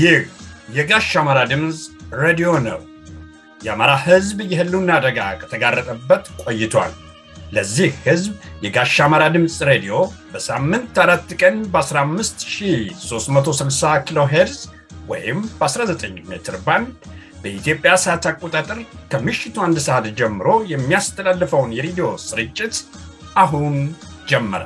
ይህ የጋሽ አማራ ድምፅ ሬዲዮ ነው። የአማራ ሕዝብ የህልውና አደጋ ከተጋረጠበት ቆይቷል። ለዚህ ሕዝብ የጋሽ አማራ ድምፅ ሬዲዮ በሳምንት አራት ቀን በ15360 ኪሎ ሄርዝ ወይም በ19 ሜትር ባንድ በኢትዮጵያ ሰዓት አቆጣጠር ከምሽቱ አንድ ሰዓት ጀምሮ የሚያስተላልፈውን የሬዲዮ ስርጭት አሁን ጀመረ።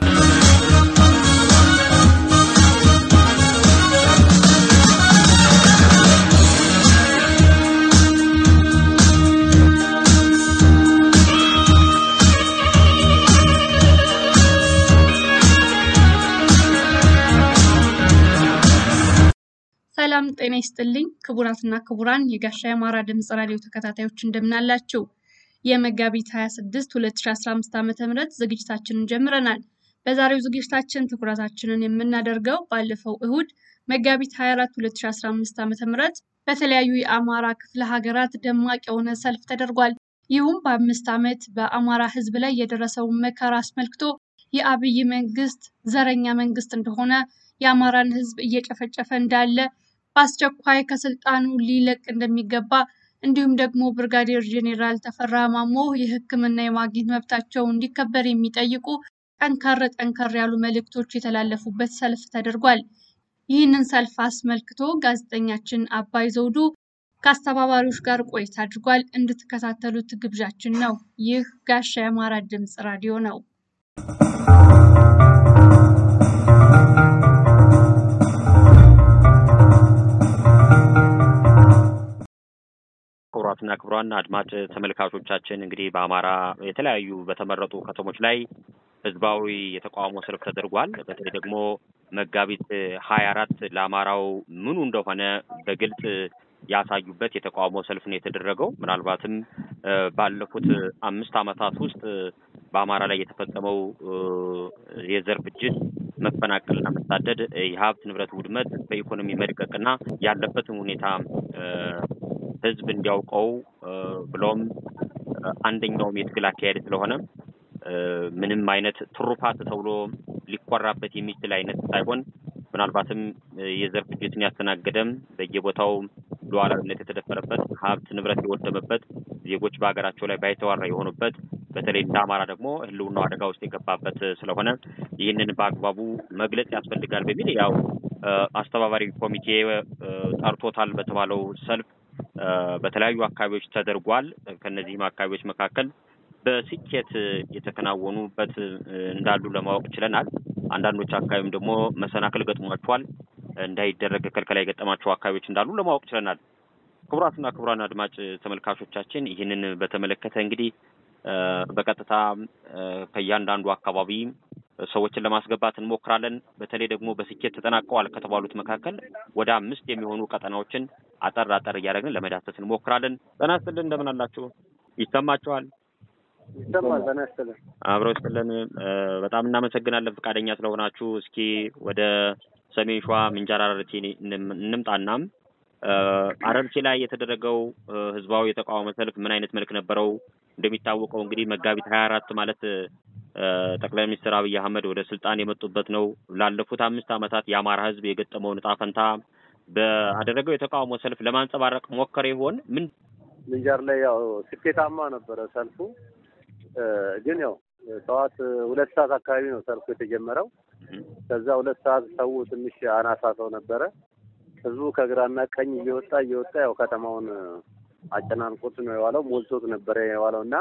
ሰላም ጤና ይስጥልኝ ክቡራትና ክቡራን የጋሻ የአማራ ድምፅ ራዲዮ ተከታታዮች እንደምናላችሁ። የመጋቢት 26 2015 ዓ ም ዝግጅታችንን ጀምረናል። በዛሬው ዝግጅታችን ትኩረታችንን የምናደርገው ባለፈው እሁድ መጋቢት 24 2015 ዓ ም በተለያዩ የአማራ ክፍለ ሀገራት ደማቅ የሆነ ሰልፍ ተደርጓል። ይህም በአምስት ዓመት በአማራ ሕዝብ ላይ የደረሰውን መከራ አስመልክቶ የአብይ መንግስት ዘረኛ መንግስት እንደሆነ የአማራን ሕዝብ እየጨፈጨፈ እንዳለ በአስቸኳይ ከስልጣኑ ሊለቅ እንደሚገባ እንዲሁም ደግሞ ብርጋዴር ጄኔራል ተፈራ ማሞ የሕክምና የማግኘት መብታቸው እንዲከበር የሚጠይቁ ጠንከር ጠንከር ያሉ መልእክቶች የተላለፉበት ሰልፍ ተደርጓል። ይህንን ሰልፍ አስመልክቶ ጋዜጠኛችን አባይ ዘውዱ ከአስተባባሪዎች ጋር ቆይታ አድርጓል። እንድትከታተሉት ግብዣችን ነው። ይህ ጋሻ የአማራ ድምፅ ራዲዮ ነው። ክቡራትና ክቡራን አድማጭ ተመልካቾቻችን እንግዲህ በአማራ የተለያዩ በተመረጡ ከተሞች ላይ ህዝባዊ የተቃውሞ ሰልፍ ተደርጓል። በተለይ ደግሞ መጋቢት ሀያ አራት ለአማራው ምኑ እንደሆነ በግልጽ ያሳዩበት የተቃውሞ ሰልፍ ነው የተደረገው። ምናልባትም ባለፉት አምስት ዓመታት ውስጥ በአማራ ላይ የተፈጸመው የዘር ፍጅት፣ መፈናቀልና መሳደድ፣ የሀብት ንብረት ውድመት፣ በኢኮኖሚ መድቀቅና ያለበትን ሁኔታ ህዝብ እንዲያውቀው ብሎም አንደኛውም የትግል አካሄድ ስለሆነ ምንም አይነት ትሩፋት ተብሎ ሊኮራበት የሚችል አይነት ሳይሆን ምናልባትም የዘር ፍጅትን ያስተናገደም በየቦታው ሉዓላዊነት የተደፈረበት ሀብት ንብረት የወደመበት ዜጎች በሀገራቸው ላይ ባይተዋራ የሆኑበት በተለይ እንደ አማራ ደግሞ ህልውናው አደጋ ውስጥ የገባበት ስለሆነ ይህንን በአግባቡ መግለጽ ያስፈልጋል በሚል ያው አስተባባሪ ኮሚቴ ጠርቶታል በተባለው ሰልፍ በተለያዩ አካባቢዎች ተደርጓል። ከነዚህም አካባቢዎች መካከል በስኬት የተከናወኑበት እንዳሉ ለማወቅ ችለናል። አንዳንዶች አካባቢም ደግሞ መሰናክል ገጥሟቸዋል፣ እንዳይደረግ ክልከላ የገጠማቸው አካባቢዎች እንዳሉ ለማወቅ ችለናል። ክቡራትና ክቡራን አድማጭ ተመልካቾቻችን ይህንን በተመለከተ እንግዲህ በቀጥታ ከእያንዳንዱ አካባቢ ሰዎችን ለማስገባት እንሞክራለን። በተለይ ደግሞ በስኬት ተጠናቀዋል ከተባሉት መካከል ወደ አምስት የሚሆኑ ቀጠናዎችን አጠር አጠር እያደረግን ለመዳሰስ እንሞክራለን። ጤና ይስጥልን፣ እንደምን አላችሁ? ይሰማችኋል? ይሰማል። ጤና ይስጥልን። አብረው ይስጥልን። በጣም እናመሰግናለን ፈቃደኛ ስለሆናችሁ። እስኪ ወደ ሰሜን ሸዋ ምንጃር አረርቲ እንምጣና አረርቲ ላይ የተደረገው ህዝባዊ የተቃውሞ ሰልፍ ምን አይነት መልክ ነበረው? እንደሚታወቀው እንግዲህ መጋቢት ሀያ አራት ማለት ጠቅላይ ሚኒስትር አብይ አህመድ ወደ ስልጣን የመጡበት ነው። ላለፉት አምስት ዓመታት የአማራ ህዝብ የገጠመውን ዕጣ ፈንታ በአደረገው የተቃውሞ ሰልፍ ለማንጸባረቅ ሞከረ ይሆን? ምን ምንጃር ላይ ያው ስኬታማ ነበረ ሰልፉ። ግን ያው ጠዋት ሁለት ሰዓት አካባቢ ነው ሰልፉ የተጀመረው። ከዛ ሁለት ሰዓት ሰው ትንሽ አናሳ ሰው ነበረ። ህዝቡ ከግራና ቀኝ እየወጣ እየወጣ ያው ከተማውን አጨናንቆት ነው የዋለው። ሞልቶት ነበረ የዋለው እና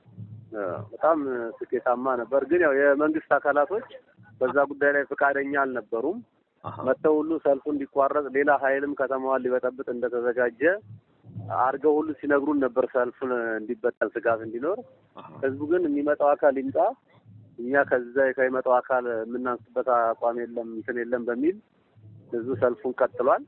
በጣም ስኬታማ ነበር። ግን ያው የመንግስት አካላቶች በዛ ጉዳይ ላይ ፈቃደኛ አልነበሩም። መጥተው ሁሉ ሰልፉ እንዲቋረጥ ሌላ ኃይልም ከተማዋን ሊበጠብጥ እንደተዘጋጀ አድርገው ሁሉ ሲነግሩን ነበር፣ ሰልፉን እንዲበጠል ስጋት እንዲኖር። ህዝቡ ግን የሚመጣው አካል ይምጣ፣ እኛ ከዛ ከሚመጣው አካል የምናንስበት አቋም የለም እንትን የለም በሚል ህዝቡ ሰልፉን ቀጥሏል።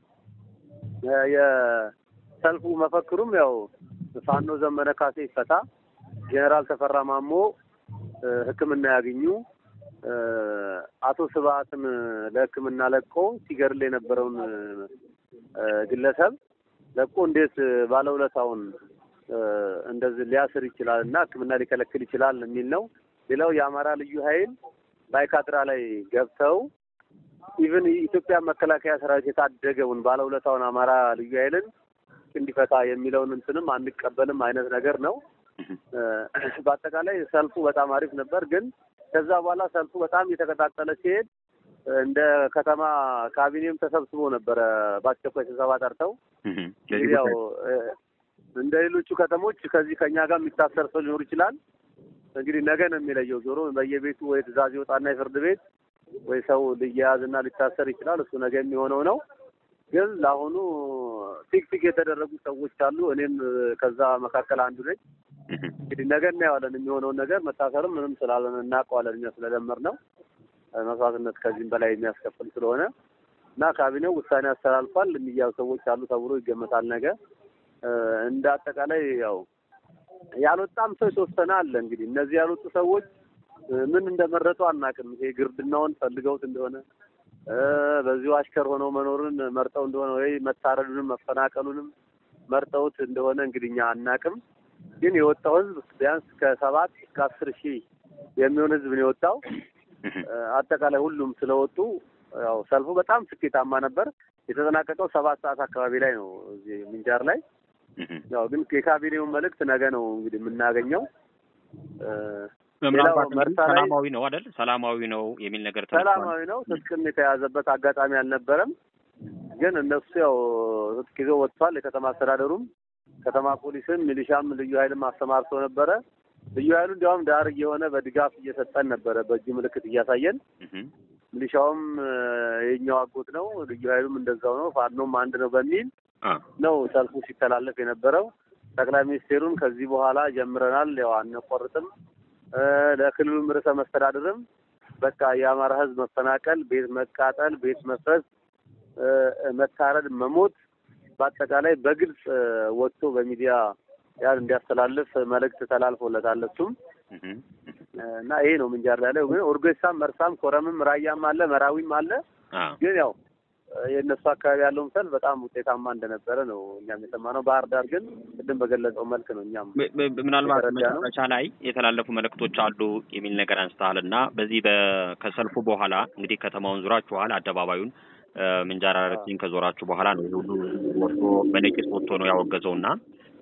የሰልፉ መፈክሩም ያው ፋኖ ዘመነ ካሴ ይፈታ ጄኔራል ተፈራ ማሞ ሕክምና ያገኙ አቶ ስብሀትን ለሕክምና ለቆ ሲገድል የነበረውን ግለሰብ ለቆ እንዴት ባለውለታውን እንደዚህ ሊያስር ይችላል እና ሕክምና ሊከለክል ይችላል የሚል ነው። ሌላው የአማራ ልዩ ኃይል ባይካድራ ላይ ገብተው ኢቭን የኢትዮጵያ መከላከያ ሰራዊት የታደገውን ባለውለታውን አማራ ልዩ ኃይልን እንዲፈታ የሚለውን እንትንም አንቀበልም አይነት ነገር ነው። በአጠቃላይ ሰልፉ በጣም አሪፍ ነበር። ግን ከዛ በኋላ ሰልፉ በጣም እየተቀጣጠለ ሲሄድ እንደ ከተማ ካቢኔም ተሰብስቦ ነበረ በአስቸኳይ ስብሰባ ጠርተው እንግዲህ ያው እንደ ሌሎቹ ከተሞች ከዚህ ከኛ ጋር የሚታሰር ሰው ሊኖር ይችላል። እንግዲህ ነገ ነው የሚለየው። ዞሮ በየቤቱ ወይ ትዕዛዝ ይወጣና የፍርድ ቤት ወይ ሰው ሊያያዝና ሊታሰር ይችላል። እሱ ነገ የሚሆነው ነው። ግን ለአሁኑ ፊክ ፊክ የተደረጉ ሰዎች አሉ። እኔም ከዛ መካከል አንዱ ነኝ። እንግዲህ ነገ እናየዋለን የሚሆነውን ነገር። መታሰርም ምንም ስላለን እናውቀዋለን እኛ ስለለመድ ነው መስዋዕትነት ከዚህም በላይ የሚያስከፍል ስለሆነ እና ካቢኔው ውሳኔ አስተላልፏል። የሚያዙ ሰዎች አሉ ተብሎ ይገመታል ነገ። እንደ አጠቃላይ ያው ያልወጣም ሰው የተወሰነ አለ። እንግዲህ እነዚህ ያልወጡ ሰዎች ምን እንደመረጡ አናውቅም። ይሄ ግርድናውን ፈልገውት እንደሆነ በዚሁ አሽከር ሆነው መኖርን መርጠው እንደሆነ ወይ መታረዱንም መፈናቀሉንም መርጠውት እንደሆነ እንግዲህ እኛ አናውቅም። ግን የወጣው ህዝብ ቢያንስ ከሰባት እስከ አስር ሺህ የሚሆን ህዝብ ነው የወጣው። አጠቃላይ ሁሉም ስለወጡ ያው ሰልፉ በጣም ስኬታማ ነበር። የተጠናቀቀው ሰባት ሰዓት አካባቢ ላይ ነው እዚህ ምንጃር ላይ። ያው ግን የካቢኔውን መልእክት ነገ ነው እንግዲህ የምናገኘው። ሰላማዊ ነው አይደል? ሰላማዊ ነው የሚል ነገር ሰላማዊ ነው። ትጥቅም የተያዘበት አጋጣሚ አልነበረም። ግን እነሱ ያው ትጥቅ ይዘው ወጥቷል። የከተማ አስተዳደሩም ከተማ ፖሊስም ሚሊሻም ልዩ ኃይልም አሰማርቶ ነበረ። ልዩ ኃይሉ እንዲያውም ዳር እየሆነ በድጋፍ እየሰጠን ነበረ፣ በእጁ ምልክት እያሳየን። ሚሊሻውም የኛው አጎት ነው፣ ልዩ ኃይሉም እንደዛው ነው፣ ፋኖም አንድ ነው በሚል ነው ሰልፉ ሲተላለፍ የነበረው። ጠቅላይ ሚኒስቴሩን ከዚህ በኋላ ጀምረናል፣ ያው አንቆርጥም፣ ለክልሉም ርዕሰ መስተዳድርም በቃ የአማራ ሕዝብ መፈናቀል፣ ቤት መቃጠል፣ ቤት መፍረስ፣ መታረድ፣ መሞት በአጠቃላይ በግልጽ ወጥቶ በሚዲያ ያን እንዲያስተላልፍ መልእክት ተላልፎለታል። እሱም እና ይሄ ነው ምንጃር ላይ ግን ኦርጌሳም፣ መርሳም፣ ኮረምም፣ ራያም አለ መራዊም አለ። ግን ያው የእነሱ አካባቢ ያለውን ሰልፍ በጣም ውጤታማ እንደነበረ ነው እኛም የሰማነው። ባህር ዳር ግን ቅድም በገለጸው መልክ ነው እኛም ምናልባት መጨረሻ ላይ የተላለፉ መልእክቶች አሉ የሚል ነገር አንስተሃል እና በዚህ ከሰልፉ በኋላ እንግዲህ ከተማውን ዙራችኋል፣ አደባባዩን ምንጃር አረሲን ከዞራችሁ በኋላ ነው ሁሉ ወጥቶ በነቂስ ወጥቶ ነው ያወገዘው እና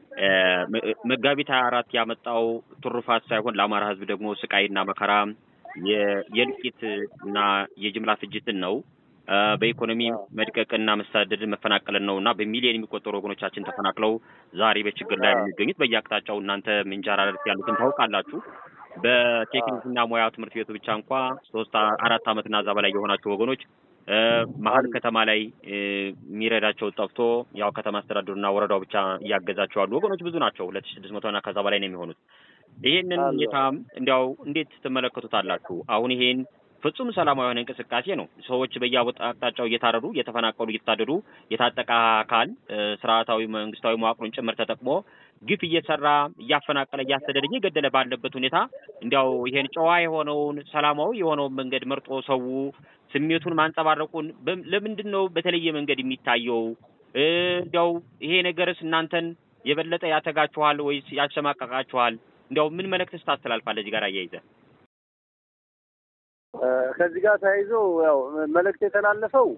መጋቢት ሀያ አራት ያመጣው ትሩፋት ሳይሆን ለአማራ ሕዝብ ደግሞ ስቃይና መከራ የእልቂት እና የጅምላ ፍጅትን ነው። በኢኮኖሚ መድቀቅና መሳደድን መፈናቀልን ነው እና በሚሊዮን የሚቆጠሩ ወገኖቻችን ተፈናቅለው ዛሬ በችግር ላይ የሚገኙት በየአቅጣጫው እናንተ ምንጃር አረርቲ ያሉትን ታውቃላችሁ። በቴክኒክና ሙያ ትምህርት ቤቱ ብቻ እንኳ ሶስት አራት ዓመትና እዛ በላይ የሆናቸው ወገኖች መሀል ከተማ ላይ የሚረዳቸው ጠፍቶ ያው ከተማ አስተዳደሩና ወረዳው ብቻ እያገዛቸው ያሉ ወገኖች ብዙ ናቸው። ሁለት ሺህ ስድስት መቶና ከዛ በላይ ነው የሚሆኑት። ይሄንን ሁኔታ እንዲያው እንዴት ትመለከቱታላችሁ? አሁን ይሄን ፍጹም ሰላማዊ የሆነ እንቅስቃሴ ነው። ሰዎች በየአቅጣጫው እየታረዱ እየተፈናቀሉ እየተሳደዱ የታጠቀ አካል ስርዓታዊ መንግስታዊ መዋቅሩን ጭምር ተጠቅሞ ግፍ እየሰራ እያፈናቀለ እያሰደደ እየገደለ ባለበት ሁኔታ እንዲያው ይሄን ጨዋ የሆነውን ሰላማዊ የሆነውን መንገድ መርጦ ሰው ስሜቱን ማንጸባረቁን ለምንድን ነው በተለየ መንገድ የሚታየው? እንዲያው ይሄ ነገርስ እናንተን የበለጠ ያተጋችኋል ወይስ ያሸማቀቃችኋል? እንዲያው ምን መልእክትስ ታስተላልፋለህ እዚህ ጋር አያይዘህ? ከዚህ ጋር ተያይዞ ያው መልእክት የተላለፈው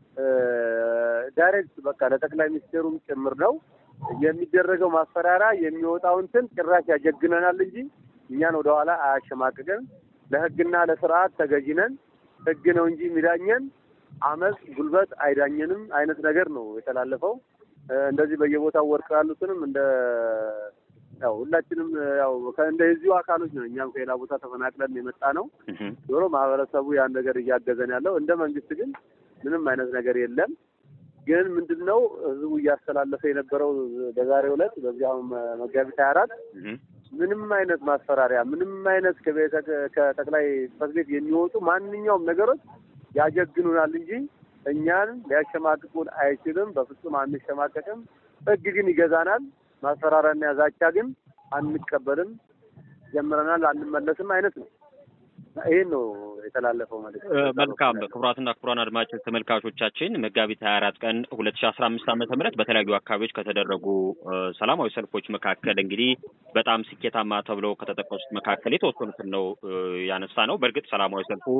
ዳይሬክት በቃ ለጠቅላይ ሚኒስቴሩም ጭምር ነው የሚደረገው ማስፈራሪያ የሚወጣው እንትን ጭራሽ ያጀግነናል እንጂ እኛን ወደኋላ አያሸማቅቅን። ለህግና ለስርዓት ተገዢ ነን። ህግ ነው እንጂ የሚዳኘን አመፅ፣ ጉልበት አይዳኘንም አይነት ነገር ነው የተላለፈው። እንደዚህ በየቦታው ወድቀው ያሉትንም እንደ ያው ሁላችንም ያው እንደዚሁ አካሎች ነው። እኛም ከሌላ ቦታ ተፈናቅለን የመጣ ነው። ዞሮ ማህበረሰቡ ያን ነገር እያገዘን ያለው እንደ መንግስት ግን ምንም አይነት ነገር የለም። ግን ምንድን ነው ህዝቡ እያስተላለፈ የነበረው በዛሬው ዕለት በዚህ አሁን መጋቢት ሀያ አራት ምንም አይነት ማስፈራሪያ ምንም አይነት ከጠቅላይ ጽሕፈት ቤት የሚወጡ ማንኛውም ነገሮች ያጀግኑናል እንጂ እኛን ሊያሸማቅቁን አይችልም። በፍጹም አንሸማቀቅም። ህግ ግን ይገዛናል። ማስፈራሪያና ዛቻ ግን አንቀበልም። ጀምረናል፣ አንመለስም አይነት ነው። ይህን ነው የተላለፈው መልዕክት። መልካም ክቡራትና ክቡራን አድማጭ ተመልካቾቻችን መጋቢት ሀያ አራት ቀን ሁለት ሺ አስራ አምስት ዓመተ ምህረት በተለያዩ አካባቢዎች ከተደረጉ ሰላማዊ ሰልፎች መካከል እንግዲህ በጣም ስኬታማ ተብለው ከተጠቀሱት መካከል የተወሰኑትን ነው ያነሳ ነው። በእርግጥ ሰላማዊ ሰልፉ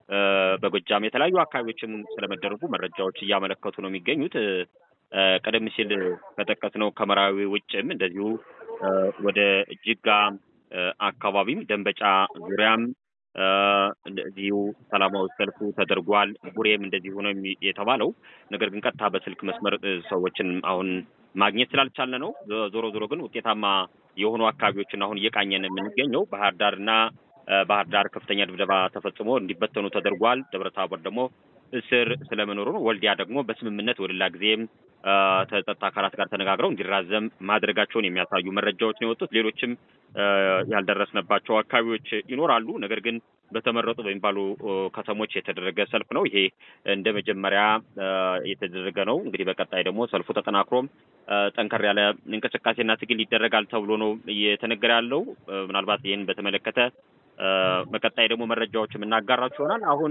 በጎጃም የተለያዩ አካባቢዎችም ስለመደረጉ መረጃዎች እያመለከቱ ነው የሚገኙት። ቀደም ሲል ከጠቀስነው ከመራዊ ውጭም እንደዚሁ ወደ ጅጋ አካባቢም ደንበጫ ዙሪያም እንደዚሁ ሰላማዊ ሰልፉ ተደርጓል። ቡሬም እንደዚሁ ነው የተባለው። ነገር ግን ቀጥታ በስልክ መስመር ሰዎችን አሁን ማግኘት ስላልቻለ ነው። ዞሮ ዞሮ ግን ውጤታማ የሆኑ አካባቢዎችን አሁን እየቃኘን የምንገኘው ባህር ዳር እና ባህር ዳር ከፍተኛ ድብደባ ተፈጽሞ እንዲበተኑ ተደርጓል። ደብረ ታቦር ደግሞ እስር ስለመኖሩ ነው። ወልዲያ ደግሞ በስምምነት ወደ ሌላ ጊዜም ከጸጥታ አካላት ጋር ተነጋግረው እንዲራዘም ማድረጋቸውን የሚያሳዩ መረጃዎች ነው የወጡት። ሌሎችም ያልደረስንባቸው አካባቢዎች ይኖራሉ። ነገር ግን በተመረጡ በሚባሉ ከተሞች የተደረገ ሰልፍ ነው። ይሄ እንደ መጀመሪያ የተደረገ ነው። እንግዲህ በቀጣይ ደግሞ ሰልፉ ተጠናክሮም ጠንከር ያለ እንቅስቃሴና ትግል ይደረጋል ተብሎ ነው እየተነገረ ያለው። ምናልባት ይህን በተመለከተ በቀጣይ ደግሞ መረጃዎች የምናጋራችሁ ይሆናል። አሁን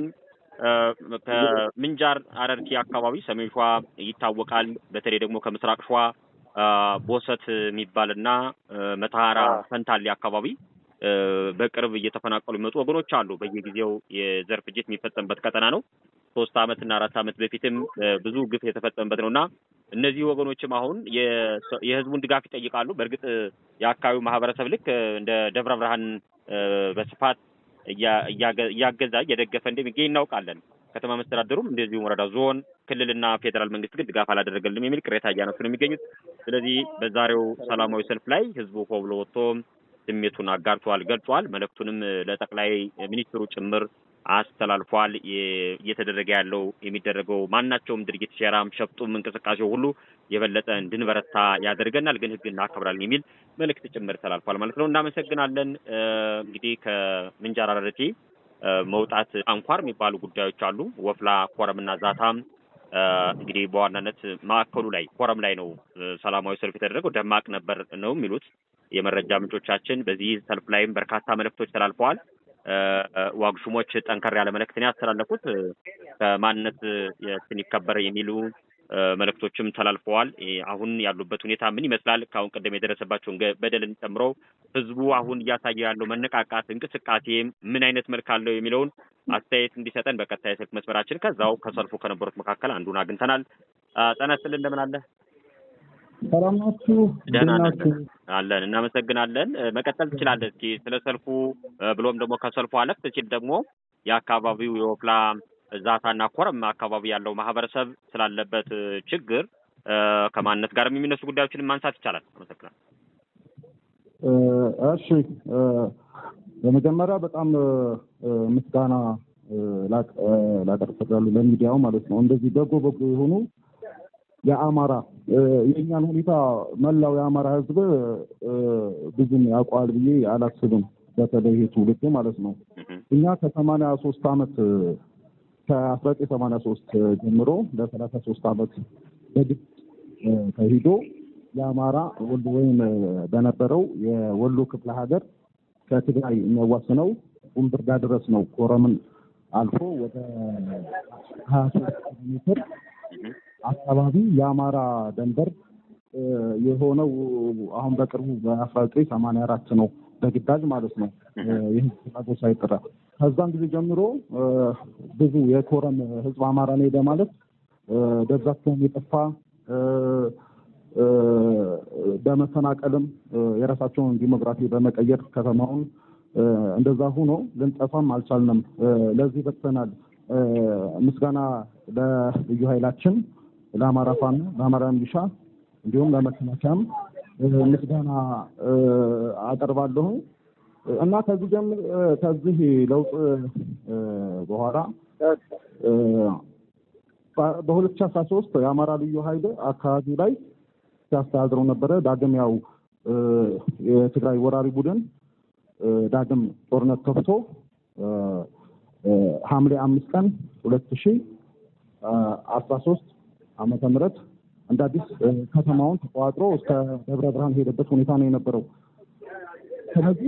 ከምንጃር አረርቲ አካባቢ ሰሜን ሸዋ ይታወቃል። በተለይ ደግሞ ከምስራቅ ሸዋ ቦሰት የሚባልና መተሐራ ፈንታሌ አካባቢ በቅርብ እየተፈናቀሉ የሚመጡ ወገኖች አሉ። በየጊዜው የዘር ፍጅት የሚፈጸምበት ቀጠና ነው። ሶስት ዓመት እና አራት ዓመት በፊትም ብዙ ግፍ የተፈጸመበት ነው እና እነዚህ ወገኖችም አሁን የህዝቡን ድጋፍ ይጠይቃሉ። በእርግጥ የአካባቢው ማህበረሰብ ልክ እንደ ደብረ ብርሃን በስፋት እያገዛ እየደገፈ እንደሚገኝ እናውቃለን። ከተማ መስተዳደሩም እንደዚሁም ወረዳ፣ ዞን፣ ክልልና ፌዴራል መንግስት ግን ድጋፍ አላደረገልም የሚል ቅሬታ እያነሱ ነው የሚገኙት። ስለዚህ በዛሬው ሰላማዊ ሰልፍ ላይ ህዝቡ ሆ ብሎ ወጥቶ ስሜቱን አጋርቷል፣ ገልጿል። መልእክቱንም ለጠቅላይ ሚኒስትሩ ጭምር አስተላልፏል። እየተደረገ ያለው የሚደረገው ማናቸውም ድርጊት ሴራም፣ ሸፍጡም እንቅስቃሴው ሁሉ የበለጠ እንድንበረታ ያደርገናል፣ ግን ህግ እናከብራለን የሚል መልእክት ጭምር ተላልፏል ማለት ነው። እናመሰግናለን። እንግዲህ ከምንጃር አረርቲ መውጣት አንኳር የሚባሉ ጉዳዮች አሉ። ወፍላ፣ ኮረምና ዛታም እንግዲህ በዋናነት ማዕከሉ ላይ ኮረም ላይ ነው ሰላማዊ ሰልፍ የተደረገው። ደማቅ ነበር ነው የሚሉት የመረጃ ምንጮቻችን። በዚህ ሰልፍ ላይም በርካታ መልእክቶች ተላልፈዋል። ዋግሹሞች ጠንከር ያለ መልእክትን ያስተላለፉት ከማንነት ስን ይከበር የሚሉ መልእክቶችም ተላልፈዋል። አሁን ያሉበት ሁኔታ ምን ይመስላል? ከአሁን ቀደም የደረሰባቸውን በደልን ጨምሮ ህዝቡ አሁን እያሳየ ያለው መነቃቃት እንቅስቃሴ ምን አይነት መልክ አለው የሚለውን አስተያየት እንዲሰጠን በቀጥታ የስልክ መስመራችን ከዛው ከሰልፉ ከነበሩት መካከል አንዱን አግኝተናል። ጤና ይስጥልን፣ እንደምን አለ? ሰላም ናችሁ? ደህና አለን፣ እናመሰግናለን። መቀጠል ትችላለህ። እስኪ ስለ ሰልፉ ብሎም ደግሞ ከሰልፉ አለፍ ሲል ደግሞ የአካባቢው የወፍላ ዛታና ኮረም አካባቢ ያለው ማህበረሰብ ስላለበት ችግር ከማንነት ጋር የሚነሱ ጉዳዮችን ማንሳት ይቻላል። አመሰግናለሁ። እሺ፣ በመጀመሪያ በጣም ምስጋና ላቀርብ እፈልጋለሁ ለሚዲያው ማለት ነው። እንደዚህ በጎ በጎ የሆኑ የአማራ የእኛን ሁኔታ መላው የአማራ ህዝብ ብዙም ያውቀዋል ብዬ አላስብም። በተለይ ይሄ ትውልድ ማለት ነው። እኛ ከሰማንያ ሶስት አመት ከአስራ ዘጠኝ ሰማንያ ሶስት ጀምሮ ለሰላሳ ሶስት አመት በግድ ተሂዶ የአማራ ወሎ ወይም በነበረው የወሎ ክፍለ ሀገር ከትግራይ የሚያዋስነው ቁምብርዳ ድረስ ነው። ኮረምን አልፎ ወደ ሀያ ሶስት ኪሎ ሜትር አካባቢ የአማራ ደንበር የሆነው አሁን በቅርቡ በአስራ ዘጠኝ ሰማንያ አራት ነው በግዳጅ ማለት ነው። ይህ ፍላጎት ሳይጠራ ከዛን ጊዜ ጀምሮ ብዙ የኮረም ህዝብ አማራ ነው ሄደ ማለት ደብዛቸውን የጠፋ በመፈናቀልም የራሳቸውን ዲሞግራፊ በመቀየር ከተማውን እንደዛ ሆኖ ልንጠፋም አልቻልንም። ለዚህ በቅተናል። ምስጋና ለልዩ ኃይላችን፣ ለአማራ ፋኖ፣ ለአማራ ሚሊሻ እንዲሁም ለመከላከያም ምስጋና አቀርባለሁ እና ከዚህ ጀምር ከዚህ ለውጥ በኋላ በሁለት ሺህ አስራ ሶስት የአማራ ልዩ ኃይል አካባቢው ላይ ሲያስተዳድረው ነበረ። ዳግም ያው የትግራይ ወራሪ ቡድን ዳግም ጦርነት ከፍቶ ሐምሌ አምስት ቀን ሁለት ሺህ አስራ ሶስት ዓመተ ምህረት እንደ አዲስ ከተማውን ተቋጥሮ እስከ ደብረ ብርሃን ሄደበት ሁኔታ ነው የነበረው። ስለዚህ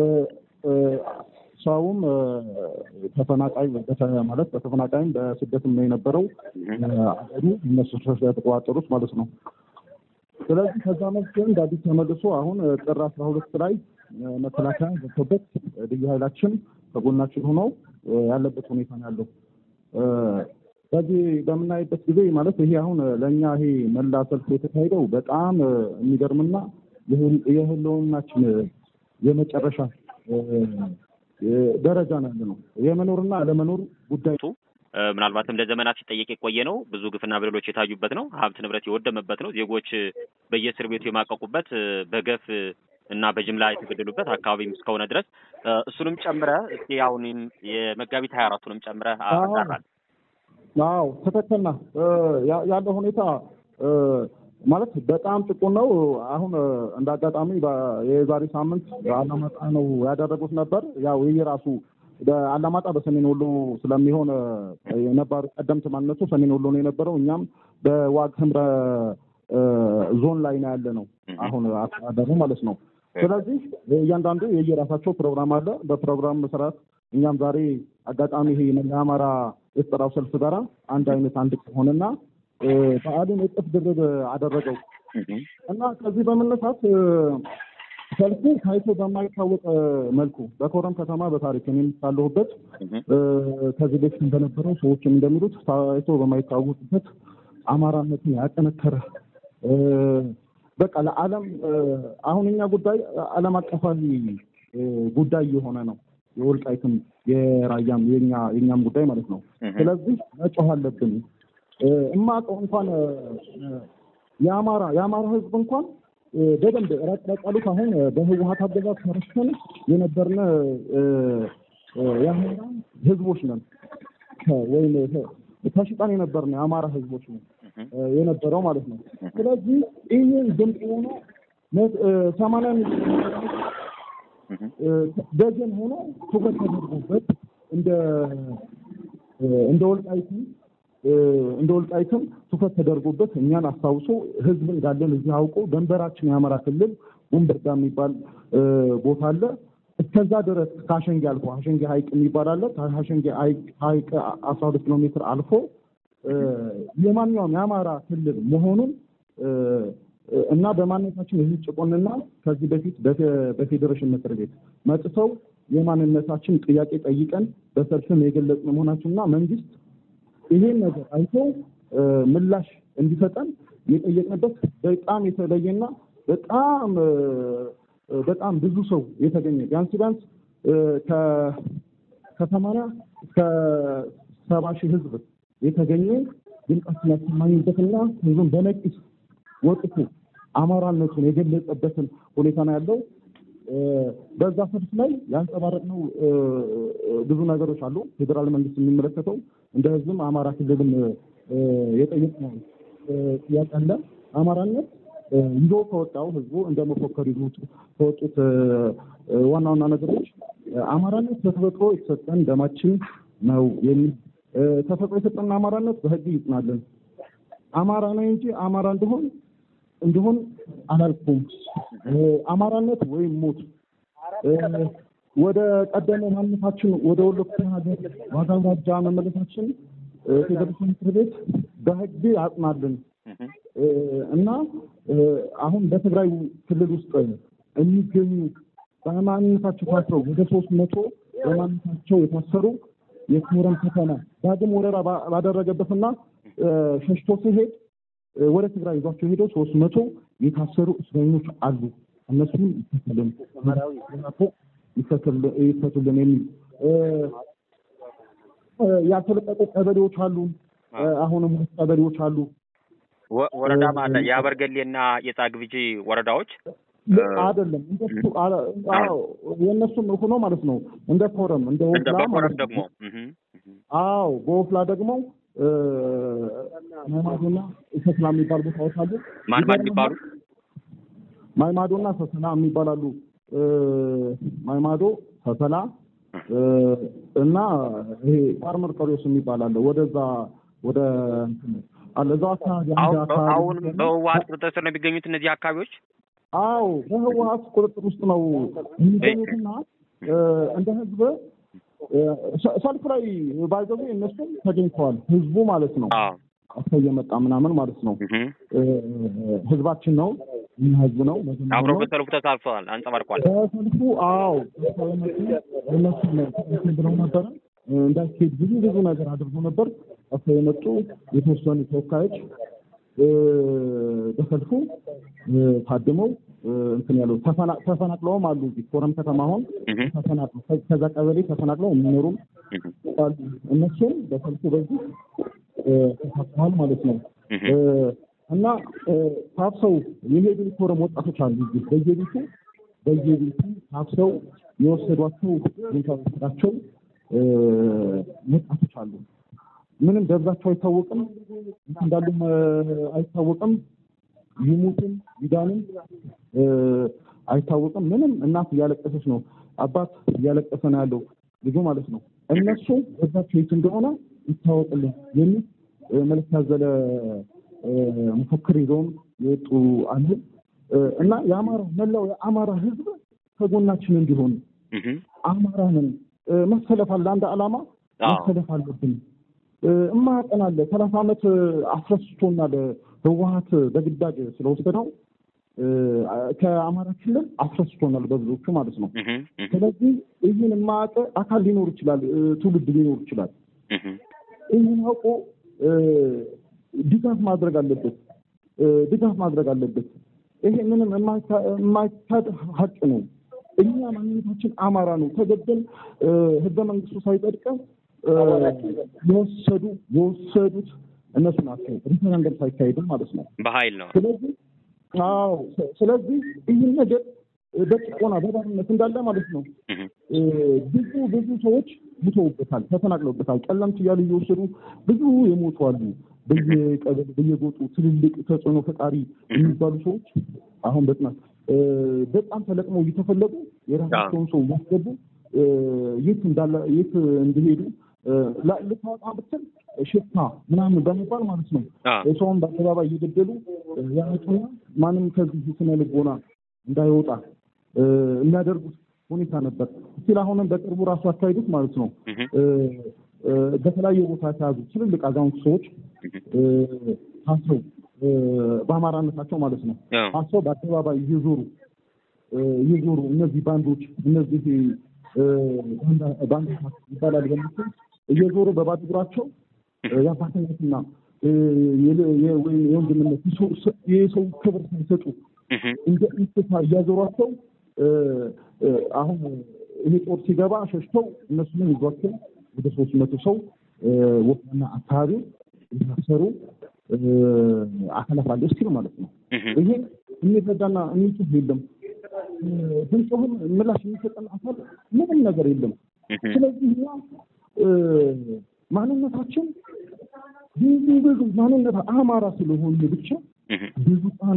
ሰውም ተፈናቃይ ማለት በተፈናቃይም በስደትም ነው የነበረው አገሩ እነሱ ስለተቆጣጠሩት ማለት ነው። ስለዚህ ከዛ መልክ እንደ አዲስ ተመልሶ አሁን ጥር አስራ ሁለት ላይ መከላከያ ገብቶበት ልዩ ኃይላችን ከጎናችን ሆነው ያለበት ሁኔታ ነው ያለው። በዚህ በምናይበት ጊዜ ማለት ይሄ አሁን ለእኛ ይሄ መላ ሰልፍ የተካሄደው በጣም የሚገርምና የህልውናችን የመጨረሻ ደረጃ ነው ያለ ነው። የመኖርና አለመኖር ጉዳይ ምናልባትም ለዘመናት ሲጠየቅ የቆየ ነው። ብዙ ግፍና በደሎች የታዩበት ነው። ሀብት ንብረት የወደመበት ነው። ዜጎች በየእስር ቤቱ የማቀቁበት በገፍ እና በጅምላ የተገደሉበት አካባቢም እስከሆነ ድረስ እሱንም ጨምረህ እስኪ አሁንም የመጋቢት ሀያ አራቱንም ጨምረህ አጋራል። አዎ ትክክል ነህ። ያለው ሁኔታ ማለት በጣም ጥቁር ነው። አሁን እንደ አጋጣሚ የዛሬ ሳምንት አላማጣ ነው ያደረጉት ነበር። ያው የራሱ አላማጣ በሰሜን ወሎ ስለሚሆን የነባሩ ቀደምት ማንነቱ ሰሜን ወሎ ነው የነበረው። እኛም በዋግ ህምረ ዞን ላይ ነው ያለ ነው አሁን አስተዳደሩ ማለት ነው። ስለዚህ እያንዳንዱ የየራሳቸው ፕሮግራም አለ። በፕሮግራም መሰረት እኛም ዛሬ አጋጣሚ ይሄ የአማራ የተጠራው ሰልፍ ጋራ አንድ አይነት አንድ ሆነና በዓሉን እጥፍ ድርብ አደረገው እና ከዚህ በመነሳት ሰልፉ ታይቶ በማይታወቅ መልኩ በኮረም ከተማ በታሪክ እኔም ሳለሁበት ከዚህ በፊት እንደነበረው ሰዎችም እንደሚሉት ታይቶ በማይታወቅበት አማራነትን ያጠነከረ በቃ ለዓለም አሁን እኛ ጉዳይ ዓለም አቀፋዊ ጉዳይ የሆነ ነው። የወልቃይትም የራያም የኛ የኛም ጉዳይ ማለት ነው። ስለዚህ መጮህ አለብን። እማቀው እንኳን የአማራ የአማራ ህዝብ እንኳን በደንብ ረቅ ያሉት አሁን በህወሀት አገዛዝ ተረስተን የነበርነ የአማራ ህዝቦች ነን ወይም ተሽጠን የነበርነ የአማራ ህዝቦች ነን የነበረው ማለት ነው። ስለዚህ ይህን ድምፅ ሆኖ ሰማንያ ደጀን ሆኖ ትኩረት ተደርጎበት እንደ እንደ ወልቃይቱ እንደ ወልቃይትም ትኩረት ተደርጎበት እኛን አስታውሶ ህዝብ እንዳለን እዚህ አውቆ ደንበራችን የአማራ ክልል ወንበርዳ የሚባል ቦታ አለ። እስከዛ ድረስ ከአሸንጌ አልፎ አሸንጌ ሀይቅ የሚባል አለ። ከአሸንጌ ሀይቅ አስራ ሁለት ኪሎ ሜትር አልፎ የማንኛውም የአማራ ክልል መሆኑን እና በማንነታችን የህዝብ ጭቆንና ከዚህ በፊት በፌዴሬሽን ምክር ቤት መጥተው የማንነታችን ጥያቄ ጠይቀን በሰልፍም የገለጽን መሆናችንና መንግስት ይሄን ነገር አይቶ ምላሽ እንዲሰጠን የጠየቅንበት በጣም የተለየና በጣም በጣም ብዙ ሰው የተገኘ ቢያንስ ቢያንስ ከሰማንያ እስከ ሰባ ሺህ ህዝብ የተገኘ ድምጻችን ያሰማኝበትና ህዝቡን በነቂስ ወጥቶ አማራነቱን የገለጸበትን ሁኔታ ነው ያለው። በዛ ሰልፍ ላይ ያንጸባረቅነው ብዙ ነገሮች አሉ። ፌዴራል መንግስት የሚመለከተው እንደ ህዝብም አማራ ክልልም የጠየቅነው ጥያቄ አለ። አማራነት ይዞ ከወጣው ህዝቡ እንደ መፎከር ይዞ ከወጡት ዋና ዋና ነገሮች አማራነት በተፈጥሮ የተሰጠን ደማችን ነው የሚል ተፈጥሮ የሰጠን አማራነት በህግ ይጽናለን። አማራ ነኝ እንጂ አማራ እንደሆን እንዲሆን አላልኩም። አማራነት ወይም ሞት ወደ ቀደመ ማንነታችን ወደ ወሎ ክፍለ ሀገር ዋጋ አውራጃ መመለሳችን ፌዴሬሽን ምክር ቤት በህግ አጽናልን እና አሁን በትግራይ ክልል ውስጥ የሚገኙ በማንነታቸው ታስረው ወደ ሶስት መቶ በማንነታቸው የታሰሩ የኮረም ከተማ ዳግም ወረራ ባደረገበትና ሸሽቶ ሲሄድ ወደ ትግራይ ይዟቸው ሄደው ሶስት መቶ የታሰሩ እስረኞች አሉ። እነሱን ይፈቱልን ይፈቱልን የሚል ያልተለቀቁ ቀበሌዎች አሉ። አሁንም ሁለት ቀበሌዎች አሉ። ወረዳም አለ የአበርገሌና የጻግብጂ ወረዳዎች አይደለም እንደሱ የእነሱም ሆኖ ማለት ነው። እንደ ኮረም እንደ ወፍላ በኮረም ደግሞ አዎ በወፍላ ደግሞ ማይማዶና ሰስላ የሚባሉ ቦታዎች አሉ። ማን ማን የሚባሉ ማይማዶና ሰሰላ የሚባላሉ። ማይማዶ፣ ሰሰላ እና ይሄ ፋርመር ቀሪዮስ የሚባል አለ። ወደዛ ወደ አለ እዛው አካባቢ አሁን በህወሀት ቁጥጥር ስር ነው የሚገኙት እነዚህ አካባቢዎች። አዎ በህወሀት ቁጥጥር ውስጥ ነው የሚገኙትና እንደ ህዝብ ሰልፍ ላይ ባይዘቡ እነሱም ተገኝተዋል። ህዝቡ ማለት ነው ሰው እየመጣ ምናምን ማለት ነው። ህዝባችን ነው እኛ ህዝብ ነው። አብረው በሰልፉ ተሳትፈዋል፣ አንጸባርቀዋል። በሰልፉ አዎ እነሱ ብለው ነበረ። እንዳይካሄድ ብዙ ብዙ ነገር አድርጎ ነበር። ጠፍተው የመጡ የተወሰኑ ተወካዮች በሰልፉ ታድመው እንትን ያለው ተፈናቅለውም አሉ። እዚህ ፎረም ከተማ አሁን ተፈናቅለው ከዛ ቀበሌ ተፈናቅለው የሚኖሩም አሉ። እነሱም በሰልፉ በዚህ ተሳትፈዋል ማለት ነው። እና ታፍሰው የሄዱ ፎረም ወጣቶች አሉ። እዚህ በየቤቱ በየቤቱ ታፍሰው የወሰዷቸው ሁኔታ ወሰዳቸው ወጣቶች አሉ። ምንም ደብዛቸው አይታወቅም፣ እንዳሉም አይታወቅም። ይሙትም ይዳንም አይታወቅም። ምንም እናት እያለቀሰች ነው፣ አባት እያለቀሰ ነው ያለው ልጁ ማለት ነው። እነሱ ደብዛቸው የት እንደሆነ ይታወቅልን የሚል መልዕክት ያዘለ መፈክር ይዘውም የወጡ አሉ እና የአማራ መላው የአማራ ሕዝብ ከጎናችን እንዲሆን አማራንን መሰለፍ አለ አንድ ዓላማ መሰለፍ አለብን። እማያቀን አለ ሰላሳ ዓመት አስረስቶናል። ህወሀት በግዳጅ ስለወሰደው ከአማራ ክልል አስረስቶናል በብዙዎቹ ማለት ነው። ስለዚህ ይህን የማያውቅ አካል ሊኖር ይችላል፣ ትውልድ ሊኖር ይችላል። ይህን አውቆ ድጋፍ ማድረግ አለበት፣ ድጋፍ ማድረግ አለበት። ይሄ ምንም የማይካድ ሀቅ ነው። እኛ ማንነታችን አማራ ነው። ተገደል ህገ መንግስቱ ሳይጸድቀው የወሰዱ የወሰዱት እነሱ ናቸው። ሪፈረንደም ሳይካሄድም ማለት ነው በኃይል ነው። ስለዚህ አዎ፣ ስለዚህ ይህን ነገር በጭቆና በባርነት እንዳለ ማለት ነው ብዙ ብዙ ሰዎች ሙተውበታል፣ ተፈናቅለውበታል። ቀለምት እያሉ እየወሰዱ ብዙ የሞቱ አሉ። በየቀበሌ በየጎጡ ትልልቅ ተጽዕኖ ፈጣሪ የሚባሉ ሰዎች አሁን በጥናት በጣም ተለቅመው እየተፈለጉ የራሳቸውን ሰው እያስገቡ የት እንዳለ የት እንዲሄዱ ልታወጣ ብትል ሽፍታ ምናምን በመባል ማለት ነው ሰውን በአደባባይ እየገደሉ ያመጡና ማንም ከዚህ ስነ ልቦና እንዳይወጣ የሚያደርጉት ሁኔታ ነበር። እስቲል አሁንም በቅርቡ ራሱ አካሄዱት ማለት ነው። በተለያየ ቦታ የተያዙ ትልልቅ አዛውንት ሰዎች ታስረው በአማራነታቸው ማለት ነው ታስረው በአደባባይ እየዞሩ እየዞሩ እነዚህ ባንዶች እነዚህ ባንዳ ይባላል በምስል እየዞሩ በባዶ እግራቸው የአባትነትና ወይም የወንድምነት የሰው ክብር ሳይሰጡ እንደ እንስሳ እያዞሯቸው አሁን ይሄ ጦር ሲገባ ሸሽተው እነሱንም ይዟቸው ወደ ሶስት መቶ ሰው ወፍና አካባቢ የታሰሩ አካላት አለ እስኪል ማለት ነው። ይሄ የሚረዳና የሚጽፍ የለም። ድምፅህን ምላሽ የሚሰጠን አካል ምንም ነገር የለም። ስለዚህ እኛ ማንነታችን ብዙ ብዙ ማንነት አማራ ስለሆነ ብቻ ብዙ ጫና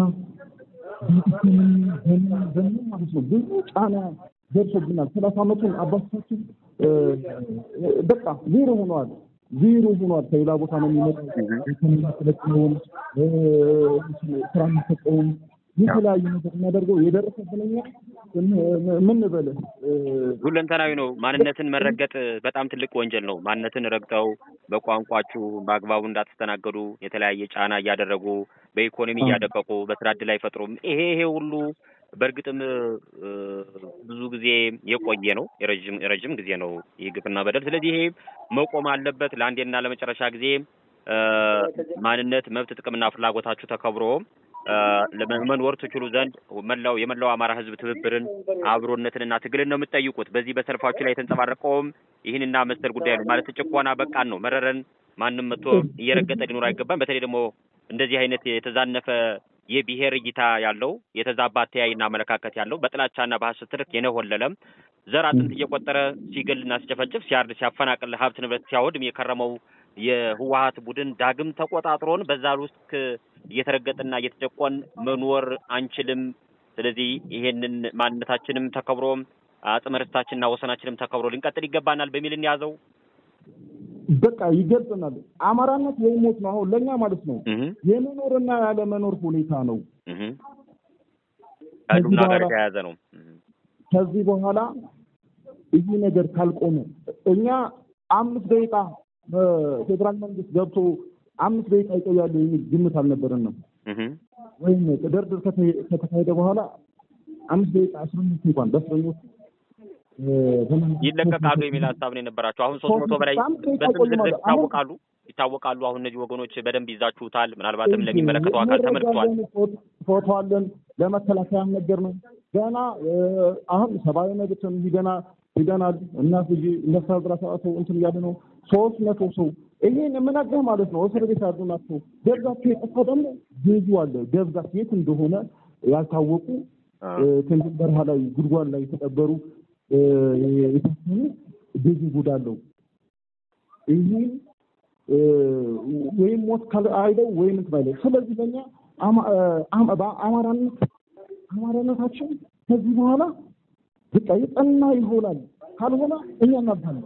በምን ማለት ነው ብዙ ጫና ደርሶብናል። ሰላሳ ዓመቱን አባቶቻችን በቃ ዜሮ ሆነዋል። ዜሮ ሆኗል። ከሌላ ቦታ ነው የሚመጣው። ኢኮኖሚ ተለቅመውም ስራ የሚሰጠውም የተለያዩ ነገር የሚያደርገው የደረሰብን እኛ ምን በልህ ሁለንተናዊ ነው። ማንነትን መረገጥ በጣም ትልቅ ወንጀል ነው። ማንነትን ረግጠው በቋንቋችሁ በአግባቡ እንዳትስተናገዱ የተለያየ ጫና እያደረጉ በኢኮኖሚ እያደቀቁ በስራ ዕድል አይፈጥሩም። ይሄ ይሄ ሁሉ በእርግጥም ብዙ ጊዜ የቆየ ነው። የረዥም ጊዜ ነው ይህ ግፍና በደል። ስለዚህ ይሄ መቆም አለበት። ለአንዴና ለመጨረሻ ጊዜ ማንነት፣ መብት፣ ጥቅምና ፍላጎታችሁ ተከብሮ መኖር ትችሉ ዘንድ መላው የመላው አማራ ሕዝብ ትብብርን አብሮነትንና ትግልን ነው የምትጠይቁት። በዚህ በሰልፋችሁ ላይ የተንጸባረቀውም ይህንና መሰል ጉዳይ ነው ማለት ጭቆና በቃን ነው መረረን ማንም መጥቶ እየረገጠ ሊኖር አይገባም። በተለይ ደግሞ እንደዚህ አይነት የተዛነፈ የብሔር እይታ ያለው የተዛባ አተያይና አመለካከት ያለው በጥላቻና በሐሰት ትርክ የነሆለለም ዘር አጥንት እየቆጠረ ሲገልና ሲጨፈጭፍ ሲያርድ ሲያፈናቅል ሀብት ንብረት ሲያወድም የከረመው የህወሀት ቡድን ዳግም ተቆጣጥሮን በዛ ውስጥ እየተረገጥና እየተጨቆን መኖር አንችልም። ስለዚህ ይሄንን ማንነታችንም ተከብሮ አጽመ ርስታችንና ወሰናችንም ተከብሮ ልንቀጥል ይገባናል በሚል እንያዘው። በቃ ይገልጽናል። አማራነት ወይ ሞት ነው። አሁን ለእኛ ማለት ነው የመኖርና ያለመኖር ሁኔታ ነው። ከዱና ጋር የተያያዘ ነው። ከዚህ በኋላ ይህ ነገር ካልቆመ እኛ አምስት ደቂቃ ፌዴራል መንግስት ገብቶ አምስት ደቂቃ ይቆያሉ የሚል ግምት አልነበረንም። ወይም ድርድር ከተካሄደ በኋላ አምስት ደቂቃ እስረኞች እንኳን በእስረኞች ይለቀቃሉ የሚል ሀሳብ ነው የነበራቸው። አሁን ሶስት መቶ በላይ በስም ዝርዝር ይታወቃሉ ይታወቃሉ። አሁን እነዚህ ወገኖች በደንብ ይዛችሁታል። ምናልባትም ለሚመለከተው አካል ተመልክቷል። ፎቶ አለን። ለመከላከያ ነገር ነው ገና አሁን ሰብአዊ መብትም ሂደና ሂደናል እና ጊዜ እነሱ አስራ ሰባት ሰው እንትን እያለ ነው ሶስት መቶ ሰው ይሄን የምናገር ማለት ነው። እስር ቤት ያሉ ናቸው። ደብዛቸው የጠፋ ደግሞ ብዙ አለ። ደብዛቸው የት እንደሆነ ያልታወቁ ከንትን በረሃ ላይ ጉድጓድ ላይ የተቀበሩ የታሰሩ ብዙ ጉድ አለው። ይህን ወይም ሞት አይለው ወይም እንትን አይለው። ስለዚህ ለእኛ አማራነት አማራነታችን ከዚህ በኋላ በቃ የጠና ይሆናል። ካልሆነ እኛ እናልፋለን፣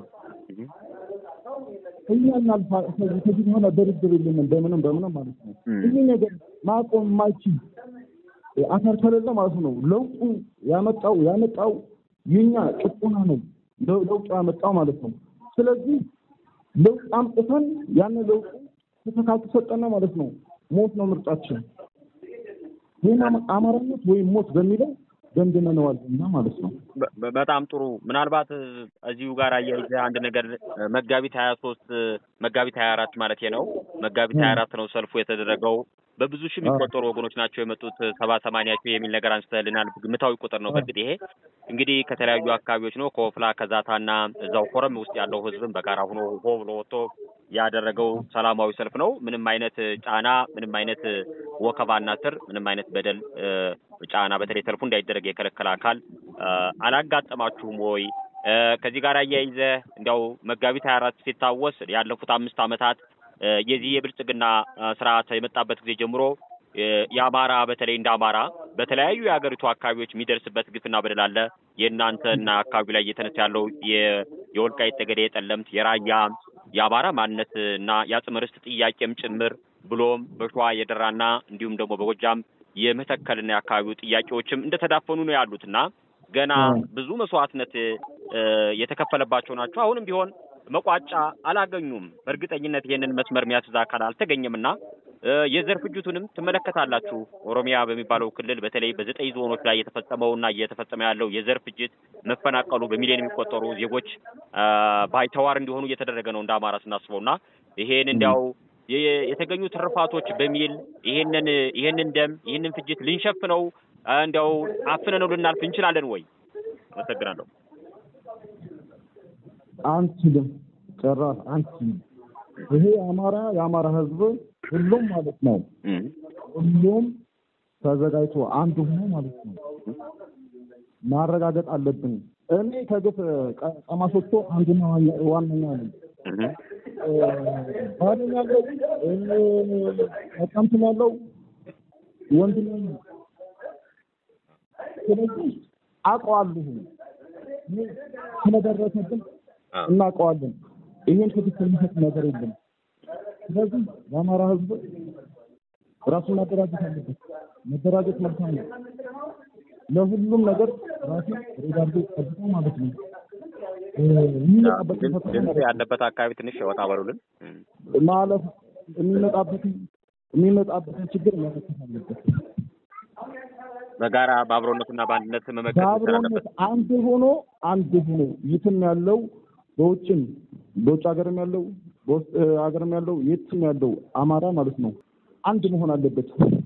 እኛ እናልፋ ከዚህ በኋላ ድርድር የለንም በምንም በምንም ማለት ነው። ይህ ነገር ማቆም የማይችል አፈር ከሌለ ማለት ነው። ለውጡ ያመጣው ያመጣው የኛ ጭቆና ነው ለውጡ ያመጣው ማለት ነው። ስለዚህ ለውጥ አምጥተን ያን ለውጡ ተተካቱ ሰጠና ማለት ነው። ሞት ነው ምርጫችን። ወይም አማራነት ወይም ሞት በሚለው ደምድመነዋል እና ማለት ነው። በጣም ጥሩ። ምናልባት እዚሁ ጋር አያይዘህ አንድ ነገር መጋቢት ሀያ ሶስት መጋቢት ሀያ አራት ማለት ነው መጋቢት ሀያ አራት ነው ሰልፉ የተደረገው። በብዙ ሺህ የሚቆጠሩ ወገኖች ናቸው የመጡት። ሰባ ሰማንያ ሺህ የሚል ነገር አንስተህልናል። ግምታዊ ቁጥር ነው። በእርግጥ ይሄ እንግዲህ ከተለያዩ አካባቢዎች ነው ከወፍላ ከዛታና እዛው ኮረም ውስጥ ያለው ህዝብም በጋራ ሆኖ ሆ ብሎ ወጥቶ ያደረገው ሰላማዊ ሰልፍ ነው። ምንም አይነት ጫና፣ ምንም አይነት ወከባና ስር፣ ምንም አይነት በደል ጫና በተለይ ሰልፉ እንዳይደረግ የከለከለ አካል አላጋጠማችሁም ወይ? ከዚህ ጋር አያይዘህ እንዲያው መጋቢት ሀያ አራት ሲታወስ ያለፉት አምስት ዓመታት የዚህ የብልጽግና ስርዓት የመጣበት ጊዜ ጀምሮ የአማራ በተለይ እንደ አማራ በተለያዩ የሀገሪቱ አካባቢዎች የሚደርስበት ግፍና በደል አለ። የእናንተና አካባቢ ላይ እየተነሳ ያለው የወልቃይት ጠገዴ፣ የጠለምት፣ የራያ የአማራ ማንነት እና የአጽመ ርስት ጥያቄም ጭምር ብሎም በሸዋ የደራና እንዲሁም ደግሞ በጎጃም የመተከልና የአካባቢው ጥያቄዎችም እንደተዳፈኑ ነው ያሉት እና ገና ብዙ መስዋዕትነት የተከፈለባቸው ናቸው። አሁንም ቢሆን መቋጫ አላገኙም። በእርግጠኝነት ይህንን መስመር የሚያስዝ አካል አልተገኘም እና የዘር ፍጅቱንም ትመለከታላችሁ። ኦሮሚያ በሚባለው ክልል በተለይ በዘጠኝ ዞኖች ላይ የተፈጸመውና እየተፈጸመ ያለው የዘር ፍጅት፣ መፈናቀሉ፣ በሚሊዮን የሚቆጠሩ ዜጎች ባይተዋር እንዲሆኑ እየተደረገ ነው እንደ አማራ ስናስበው እና ይሄን እንዲያው የተገኙ ትርፋቶች በሚል ይሄንን ይሄንን ደም ይሄንን ፍጅት ልንሸፍነው እንዲያው አፍነነው ልናልፍ እንችላለን ወይ? አመሰግናለሁ። አንችልም፣ ጭራሽ አንችልም። ይሄ የአማራ የአማራ ህዝብ ሁሉም ማለት ነው ሁሉም ተዘጋጅቶ አንድ ሆኖ ማለት ነው ማረጋገጥ አለብን። እኔ ከግፍ ቀማሾቹ አንዱና ዋነኛ ነኝ። ባለም ያለው ቀምትም ያለው ወንድም ስለዚህ አውቀዋለሁ ስለደረሰብን እናውቀዋለን። ይሄን ትክክል የሚሰጥ ነገር የለም። ስለዚህ የአማራ ህዝብ ራሱን ማደራጀት አለበት። መደራጀት መልካም ነው። ለሁሉም ነገር ራሱ ሬዳርዶ ጠብቆ ማለት ነው ድምፅ ያለበት አካባቢ ትንሽ ወጣ በሉልን ማለፍ የሚመጣበትን የሚመጣበትን ችግር መመከት አለበት። በጋራ በአብሮነትና በአንድነት መመከት በአብሮነት አንድ ሆኖ አንድ ሆኖ የትም ያለው በውጭም በውጭ ሀገርም ያለው በውስጥ ሀገርም ያለው የትም ያለው አማራ ማለት ነው አንድ መሆን አለበት።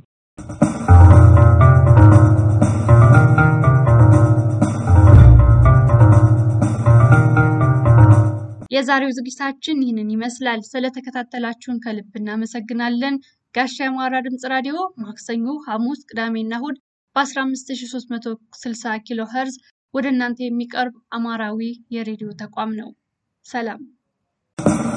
የዛሬው ዝግጅታችን ይህንን ይመስላል። ስለተከታተላችሁን ከልብ እናመሰግናለን። ጋሻ የአማራ ድምፅ ራዲዮ ማክሰኞ፣ ሐሙስ፣ ቅዳሜና እሁድ በ15360 ኪሎ ኸርዝ ወደ እናንተ የሚቀርብ አማራዊ የሬዲዮ ተቋም ነው። ሰላም